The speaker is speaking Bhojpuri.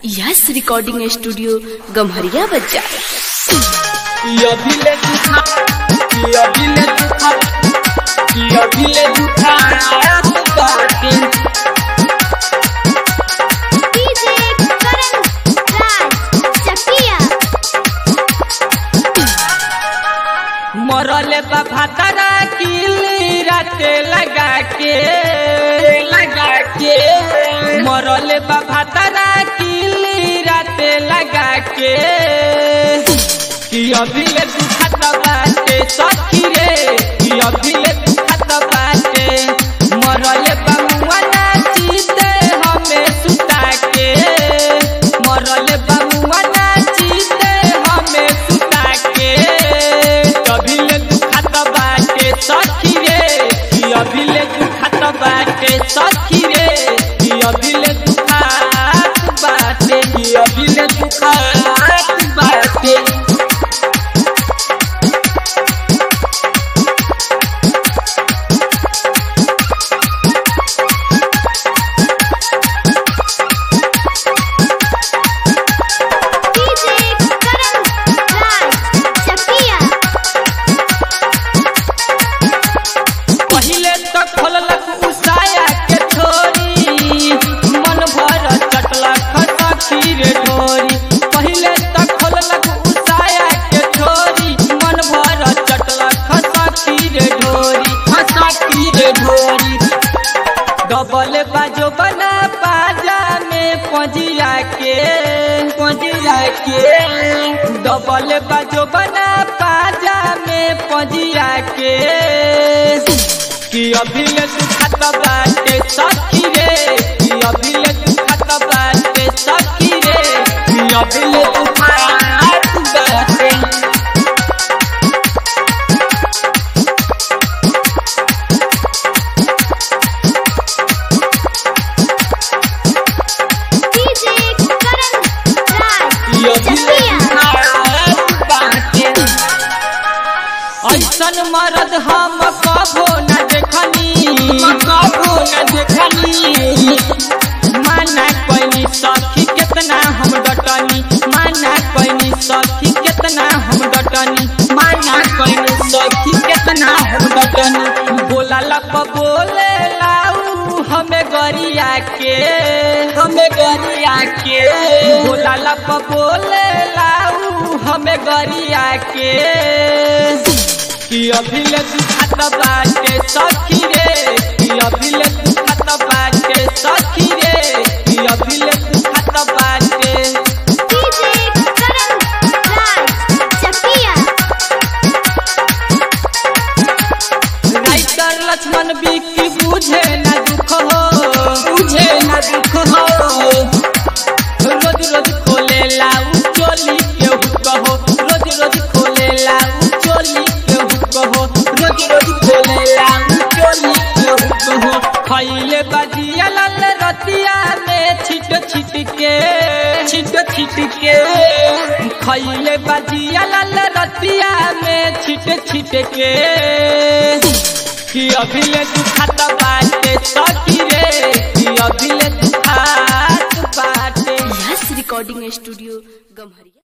यस रिकॉर्डिंग स्टूडियो गम्हरिया बच्चा अभिले दुखा कि अभिले दुखा कि अभिले दुखा रात बाटे डीजे करण राज चकिया मरले बा भातारा किली राते लगा के लगा के मरले बा भातारा किली राते लगा के कि अभिले दुखत बाटे सखी रे कि अभिले दुखत बाटे मरले बा मुआना चीते हमें सुता के मरले बा मुआना चीते हमें सुता के अभिले दुखत बाटे सखी रे कि अभिले दुखत बाटे सखी रे कि अभिले दुखत बाटे कि अभिले दुखत बाटे डीजे करण राज चकिया पहिले तो खोललक उसाया के छोरी मन भर चटलक सखी रे ढोरी पहिले तो खोललक उसाया के छोरी मन भर चटलक सखी रे ढोरी सखी रे ढोरी डबल बाजो बना पाजा में पजिया के पजिया के डबल बाजो बना पाजा में पजिया के कि अभिले दुखत बाटे सखी रे कि अभिले दुखत बाटे सखी रे कि अभिले दुखत बाटे डीजे करण राज कि अभिले दुखत बाटे ऐसन मरद हम कबो न देखनी कबो न देखनी माना कोई सखी कितना हम डटनी माना कोई सखी कितना हम डटनी माना कोई सखी कितना हम डटनी बोला लप बोले लाऊ हमें गरिया के हमें गरिया के बोला लप बोले लाऊ हमें गरिया के कि अभिले दुखत बाटे सखी रे कि अभिले दुखत बाटे सखी रे कि अभिले दुखत बाटे डीजे करण राज चकिया राइटर लक्ष्मण बिक्की बुझे न दुख हो बुझे न दुख हो रोज रोज खोले लाऊ चोली के हुक हो रोज रोज खोले लाऊ चोली के हुक हो रोज रोज खोले लाऊ चोली के हुक हो खैले बजिया लाल रतिया में छिट छिट के छिट छिट के खैले बजिया लाल रतिया में छिट छिट के कि अभिले दुखत बाटे सखी रे कि अभिले दुखत बाटे यस रिकॉर्डिंग स्टूडियो गम्हरिया